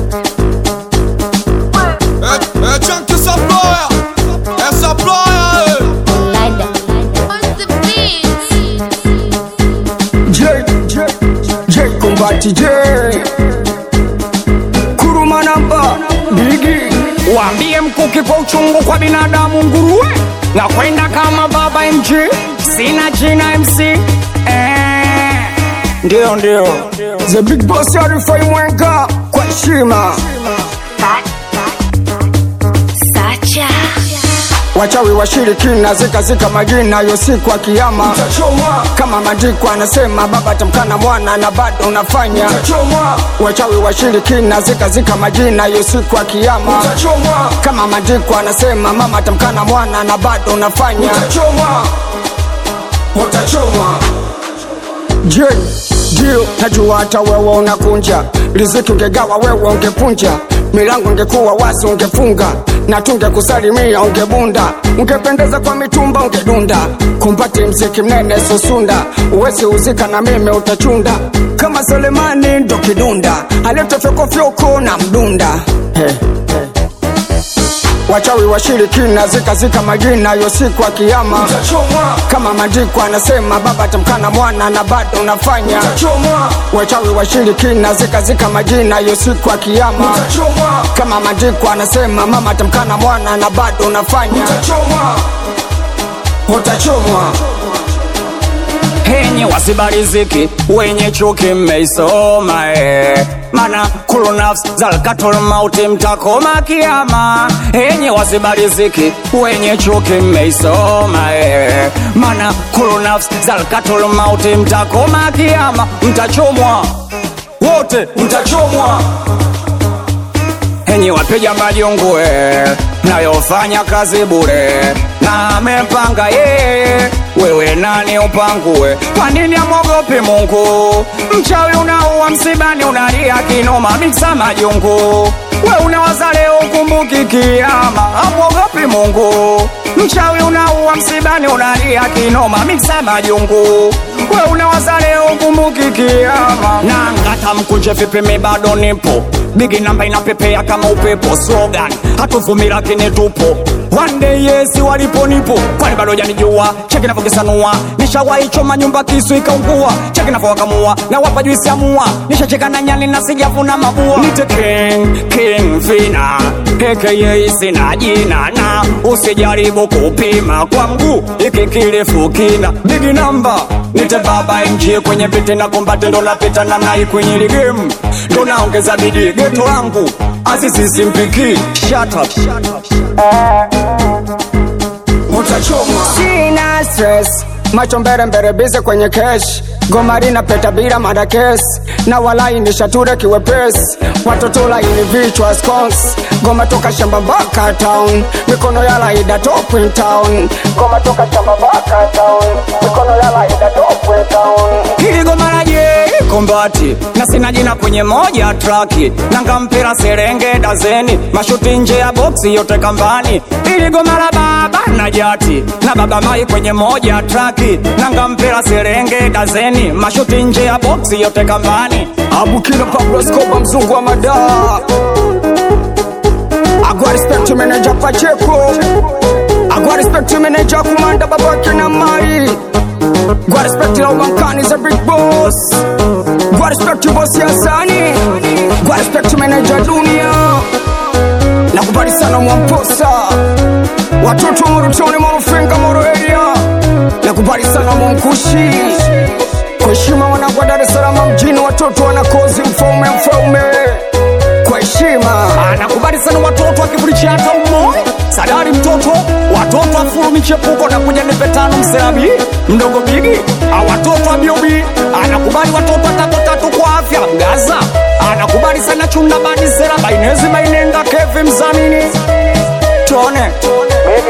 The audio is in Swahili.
É, é tchan que essa ploia, essa ploia, On the beat. J, J, J Kumbati J Kuruma namba Bigi Waambie mkuki kwa uchungu kwa binadamu nguruwe na kwenda kama baba MG, sina jina MC eh, ndio ndio The big boss Arifai Mwenga Kwa heshima Sacha. Wachawi washirikina zika zika majina yo siku ya kiyama Kama maandiko anasema baba tamkana mwana na bado unafanya Wachawi washirikina zika zika majina yo siku ya kiyama Kama maandiko anasema mama tamkana mwana na bado unafanya Je, ndio najua hata wewe unakunja riziki, ungegawa wewe ungepunja, milango ungekuwa wazi ungefunga, na tungekusalimia ungebunda, ungependeza kwa mitumba ungedunda, kumpati mziki mnene susunda, uwezi uzika na mimi utachunda, kama Selemani ndo kidunda, aliyetofyokofyoko na mdunda hey, hey. Wachawi washirikina zika zika majina yo siku ya kiyama kama maandiko anasema baba tamkana mwana na bado unafanya wachawi washirikina zika zika majina yo siku ya kiyama kama maandiko anasema mama tamkana mwana na bado unafanya utachomwa henye wasibariziki wenye chuki mmeisoma eh. mana kulu nafsi zalkatul mauti mtakoma kiama henye wasibariziki wenye chuki mmeisoma eh. mana kulu nafsi zalkatul mauti mtakoma kiama mtachomwa wote mtachomwa henye wapiga majungue nayofanya kazi bure na amepanga yeye wewe nani upangue kwa nini amwogopi mungu mchawi unaua msibani unalia kinoma miksa majungu we unawaza leo ukumbuki kiama amwogopi mungu mchawi unaua msibani unalia kinoma miksa majungu we unawaza leo ukumbuki kiama na ngata mkunje vipimi bado nipo bigi namba inapepea kama upepo slogan hatuvumi lakini tupo one day yesi walipo nipo kwani bado janijua cheki navyokisanua nishawahi choma nyumba kisu ikaungua cheki navyowakamua na wapa juisi amua nishacheka na nyani na sijavuna mabua nite king king vina aka sina jina na usijaribu kupima kwa mguu iki kirefu kina bigi namba nite baba mg kwenye viti na kombate ndo napita namna hii kwenye ligemu ndo naongeza bidii geto langu azizisimpiki shut up, shut up. utachomwa sina stress macho mbele mbele bize kwenye kesh gomari na peta bila madakes na walainisha ture kiwepesi watoto laini vichwa scones goma toka shamba mpaka town mikono ya laida top in town goma toka shamba mpaka town mikono ya laida top in town hili goma la je kombati na sina jina kwenye moja traki nanga mpira serenge dazeni mashuti nje ya boksi yote kambani hili goma la baba na jati na baba mai kwenye moja traki nanga mpira serenge dazeni mashuti nje ya boksi yote kambani abukina pablo skoba mzungu wa madaa agwa respect manager pacheko agwa respect manager kumanda babake na mari gwa respect la ubankani za big boss gwa respect boss ya sani gwa respect manager dunia nakubali sana mwamposa watoto wa morutoni morufenga moro area nakubali sana mwamkushi kwa heshima wanagwa Dar es Salaam mjini, watoto wanakozi mfaume mfaume kwa heshima anakubali sana watoto akivulicha hata umoja sadari mtoto watoto afuru michepuko na kuja nipe tano mserabi mdogo bigi a watoto abiobi anakubali watoto watatu tatu kwa afya mgaza anakubali sana chunda badi sera bainezi bainenga kevi mzamini tone